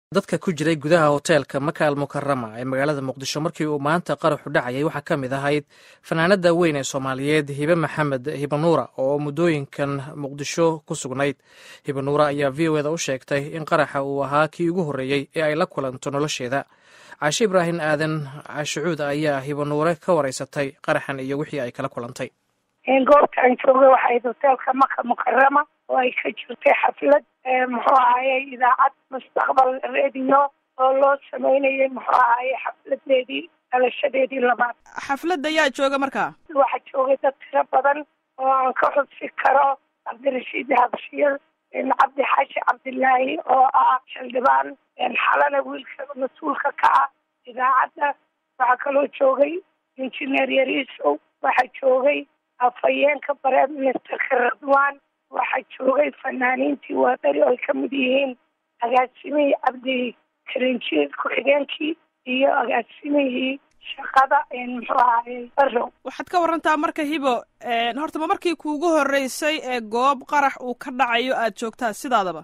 dadka ku jiray gudaha hoteelka maka al mukarama ee magaalada muqdisho markii uu maanta qaraxu dhacayay waxaa ka mid ahayd fanaanada weyn ee soomaaliyeed hibe maxamed hibanuura oo muddooyinkan muqdisho ku sugnayd hibanuura ayaa v o eda u sheegtay in qaraxa uu ahaa kii ugu horreeyey ee ay la kulanto nolosheeda caashe ibraahim aadan cashucuud ayaa hibanuure ka wareysatay qaraxan iyo wixii ay kala kulantay goobta aan joogay waxayd hoteelka maka mukarama oo ay ka jirtay xaflad muxuu ahaaye idaacad mustaqbal radio oo loo sameynayay muxuu ahaaye xafladeedii dhalashadeedii labaad xafladda yaa jooga markaa waxaa joogay dad tiro badan oo aan ka xusi karo cabdirashiid habshiir cabdi xaashi cabdilaahi oo ah xildhibaan xalana wiilka mas-uulka ka ah idaacadda waxaa kaloo joogay injineer yariisow waxaa joogay afhayeenka prime ministerka radwan waxaa joogay fanaaniintii waadari oo ay ka mid yihiin agaasimihii cabdi karinjiir ku-xigeenkii iyo agaasimihii shaqada muxuu ahaye barow waxaad ka warantaa marka hibo horta ma markii kuugu horreysay ee goob qarax uu ka dhacayo aad joogtaa sidaadaba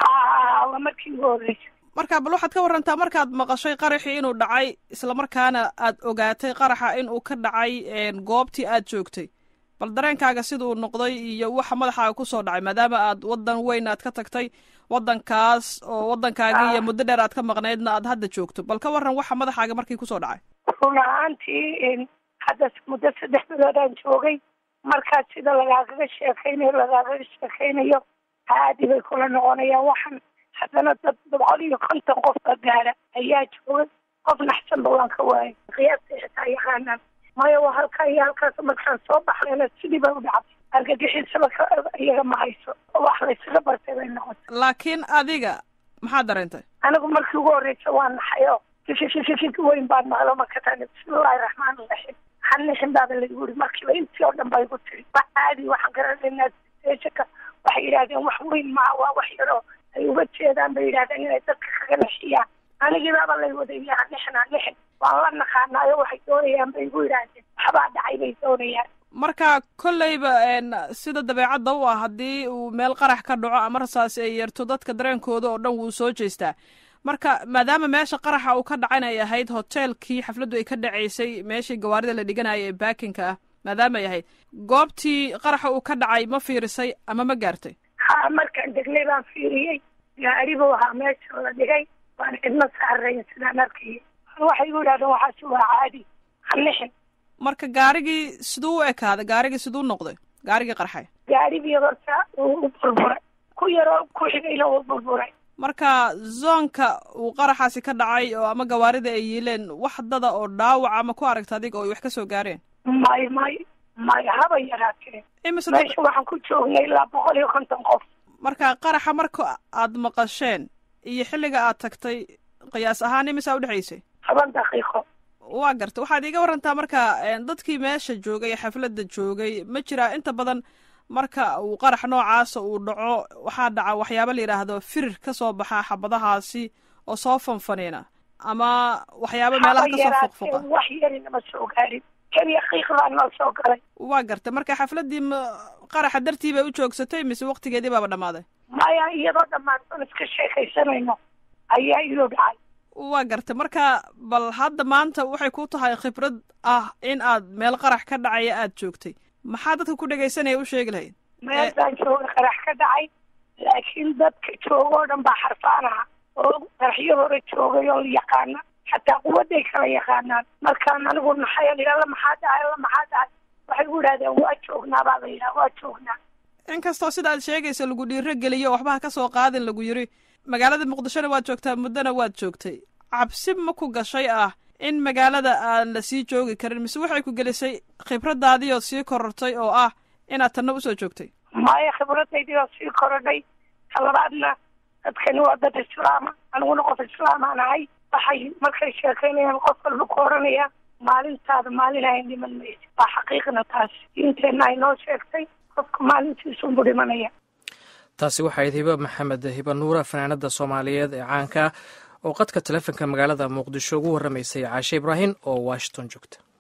ha waa markii ugu horreysay marka bal waxaad ka warantaa markaad maqashay qaraxii inuu dhacay islamarkaana aad ogaatay qaraxa inuu ka dhacay goobtii aad joogtay bal dareenkaaga sida uu noqday iyo waxa madaxaaga kusoo dhacay maadaama aad waddan weyn aad ka tagtay waddankaas oo waddankaagii iyo muddo dheer aad ka maqnaydna aad hadda joogto bal ka waran waxa madaxaaga markii kusoo dhacay run ahaantii hadda muddo saddex bilood aan joogay markaas sida lagaagaga sheekaynayo lagaagaga sheekaynayo caadi bay kula noqonayaan waxaan haddana dad boqol iyo konton qofka gaara ayaa joogay qof naxsanba waan ka waayay qiyaastii xitaa yaqaanaan maya waa halkaa iyo halkaas markaan soo baxnayna sidii bay u dhacday argagixisaba iyaga ma hayso wax laysaga bartay bay noqotay laakiin adiga maxaad dareentay anigu markii ugu horreysa waa naxayo fififififik weyn baan maqlo markataan bismillahi raxmaan iraxiim hanixin baaba lagu yiri markiiba intii oo dhan ba igu tiri wax caadi waxaan garanaynaa saka waxay yidhahdeen wax weyn maa waa wax yaroo ay uga jeedaan bay yidhahdeen inay dadka kaga naxiyaan anigii baaba lay wadaya hanixin hanixin waan la naqaanaayo waxay doonayaan bay igu yidhaahdeen waxbaa dhacay bay doonayaan marka kolleyba sida dabeecadda u ah haddii uu meel qarax ka dhaco ama rasaas ay yeerto dadka dareenkooda oo dhan wuu soo jeestaa marka maadaama meesha qaraxa uu ka dhacan ay ahayd hoteelkii xafladdu ay ka dhacaysay meeshii gawaarida la dhiganaya ee baakinka ah maadaama ay ahayd goobtii qaraxa uu ka dhacay ma fiirisay ama ma gaartay ha markaan degnay baan fiiriyey gaari buu ahaa meesha la dhigay waan cidma saarayn sidaan arkayay waxay igu yidhahdeen waxaasi waa caadi hanixin marka gaarigii siduu u ekaaday gaarigii siduu noqday gaarigii qarxay gaarigii horta uu u burburay ku yaroo ku xigayna uu burburay marka zoonka uu qaraxaasi ka dhacay oo ama gawaarida ay yiileen wax dada oo dhaawac ama ku aragta adiga oo ay wax ka soo gaareen may may may haba yaraatee imise meesha waxaan ku joognay ilaa boqol iyo konton qof marka qaraxa marka aad maqasheen iyo xilliga aad tagtay qiyaas ahaan imisaa udhexaysay toban daqiiqo waa garta waxaad iiga warantaa marka dadkii meesha joogay ee xafladda joogay ma jiraa inta badan marka uu qarax noocaasa uu dhaco waxaa dhaca waxyaaba la yidhaahdo firir ka soo baxa xabadahaasi oo soo fanfaniina ama waxyaaba meelaha kasoo foqfoqa wax yarinama soo gaarin keliya qiiq baa noo soo galay waa garta marka xafladdii m qaraxa dartii bay u joogsatay mise waktigeedii baaba dhammaaday maya iyadoo dhammaantoon iska sheekaysanayno ayaa ilo dhacay waa garta marka bal hadda maanta waxay ku tahay khibrad ah in aad meel qarax ka dhacaya aad joogtay maxaa dadka ku dhegaysanaya u sheegi lahayd meel baan jooga qarax ka dhacay laakiin dadka jooga oo dhan baa xarfaan aha oo qaraxyo hore joogay oo yaqaana xataa quwadday kala yaqaanaan markaan anigu naxayo la alla maxaa dhacay alla maxaa dhacay waxay gu yidhahdeen waa joognaa baa la yidhaha waa joognaa inkastoo sida aad sheegayso lagu dhiiro geliyo waxba ha ka soo qaadin lagu yiri magaalada muqdishona waad joogtaa muddona waad joogtay cabsi ma ku gashay ah in magaalada aan la sii joogi karin mise waxay ku gelisay khibradaadii oo sii korortay oo ah inaad tanna usoo joogtay maya khibradaydii oo sii korodhay talabaadna dadkani waa dad islaama aniguna qof islaamaan ahay waxay markay sheekaynayaan qof walba ku oranaya maalintaada maalin ayn dhiman maysa waa xaqiiqna taas diinteenna ay noo sheegtay qofka maalintiisunbu dhimanaya taasi waxayd hibe maxamed hibanuura fanaanada soomaaliyeed ee caanka oo qadka taleefonka magaalada muqdisho ugu warramaysay caashe ibraahim oo washington joogta